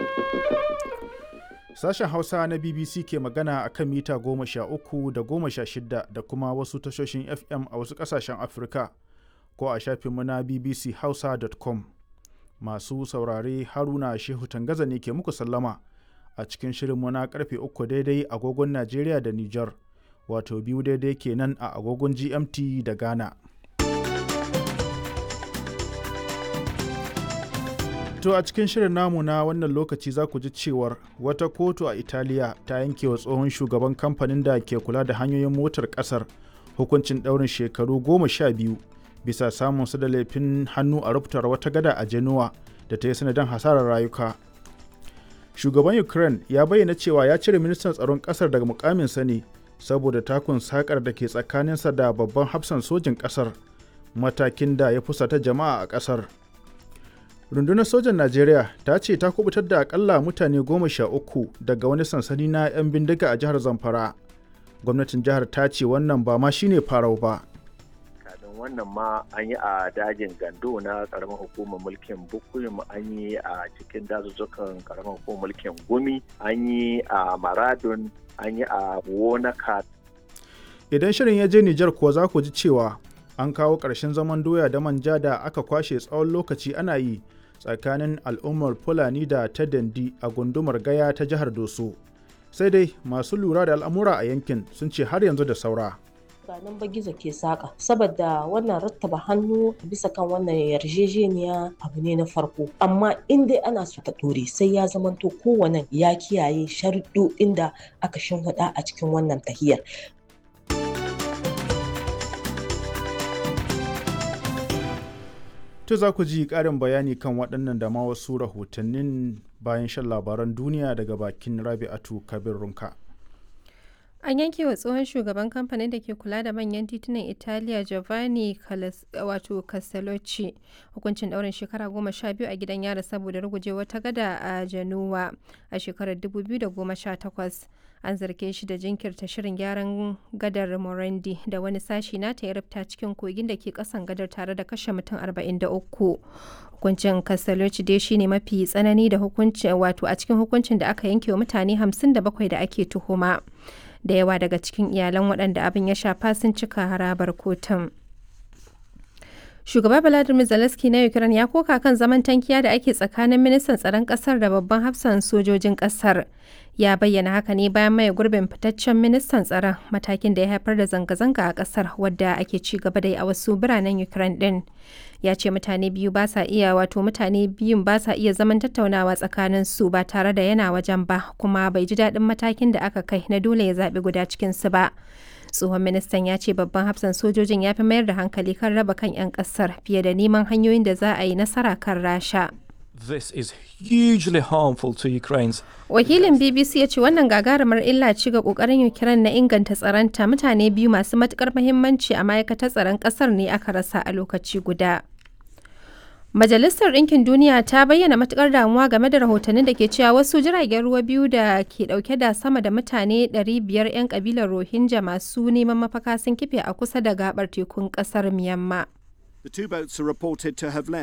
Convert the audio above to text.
Sashen Hausa na BBC ke magana a kan mita goma sha uku da goma sha shida da kuma wasu tashoshin FM a wasu ƙasashen Afirka ko a shafinmu na bbchausa.com. Masu saurare Haruna Shehu Tangaza ne ke muku sallama a cikin shirinmu na karfe uku daidai agogon Najeriya da Nijar, wato biyu daidai kenan a agogon GMT da Ghana. To a cikin shirin namu na wannan lokaci za ku ji cewar wata kotu a Italiya ta yanke wa tsohon shugaban kamfanin da ke kula da hanyoyin motar kasar hukuncin ɗaurin shekaru goma sha biyu bisa samun su da laifin hannu a rubutar wata gada a Genoa da ta yi sanadin hasarar rayuka. Shugaban Ukraine ya bayyana cewa ya cire ministan tsaron kasar daga mukaminsa ne saboda takun sakar da ke tsakaninsa da babban hafsan sojin kasar matakin da ya fusata jama'a a kasar. rundunar sojan najeriya ta ce ta kubutar da akalla mutane goma sha uku daga wani sansani na 'yan bindiga a jihar zamfara gwamnatin jihar ta ce wannan ba ma shine farau ba kafin wannan ma an yi a dajin gando na karamar hukumar mulkin bukuyum an yi a cikin dazuzzukan karamar hukumar mulkin gumi an yi a maradun an yi a wonaka idan shirin ya je nijar kuwa za ku ji cewa an kawo ƙarshen zaman doya da manja da aka kwashe tsawon lokaci ana yi tsakanin al'ummar fulani da ta dandi a gundumar gaya ta jihar doso sai dai masu lura da al'amura a yankin sun ce har yanzu da saura nan ba gizo ke saka saboda wannan rattaba hannu bisa kan wannan yarjejeniya abu ne na farko amma in dai ana so ta dore sai ya zamanto kowane ya kiyaye sharuɗoɗin da aka shimfiɗa a cikin wannan tahiyar To za ku ji ƙarin bayani kan waɗannan da ma wasu rahotannin bayan shan labaran duniya daga bakin Rabi'atu Kabir Runka. An yanke wa tsohon shugaban kamfanin da ke kula da manyan titunan Italiya Giovanni wato Castellucci hukuncin ɗaurin shekara goma sha biyu a gidan yara saboda ruguje wata gada a Januwa a shekarar 2018. An zarge shi da jinkirta shirin gyaran gadar Morandi da wani sashi nata ya rufta cikin kogin da ke kasan gadar tare da kashe mutum 43. Hukuncin Castellucci dai shine mafi tsanani da hukuncin wato a cikin hukuncin da aka yanke wa mutane 57 da ake tuhuma. da yawa daga cikin iyalan waɗanda abin ya shafa sun cika harabar kotun. Shugaba Vladimir Zelensky na Ukraine ya koka kan zaman tankiya da ake tsakanin ministan tsaron ƙasar da babban hafsan sojojin ƙasar. Ya bayyana haka ne bayan maye gurbin fitaccen ministan tsaron matakin da ya haifar da zanga-zanga a ƙasar wadda ake ci gaba da yi a wasu biranen Ukraine ɗin. Ya ce mutane biyu ba sa iya wato mutane biyun ba sa iya zaman tattaunawa tsakanin su ba tare da yana wajen ba kuma bai ji daɗin matakin da aka kai na dole ya zaɓi guda cikin su ba. tsohon ministan ya ce babban hafsan sojojin ya fi mayar da hankali kan raba kan 'yan kasar fiye da neman hanyoyin da za a yi nasara kan rasha This is hugely harmful to Ukraine's. Wakilin BBC ya ce wannan gagarumar illa ci ga kokarin Ukraine na inganta tsaronta mutane biyu masu matukar muhimmanci a ma'aikatar tsaron kasar ne aka rasa a lokaci guda. Majalisar Ɗinkin Duniya ta bayyana matukar damuwa game da rahotannin da ke cewa wasu jiragen ruwa biyu da ke ɗauke da sama da mutane 500 'yan kabilar Rohingya masu neman mafaka sun kife a kusa da gabar tekun ƙasar Myanmar. The two boats are reported to have left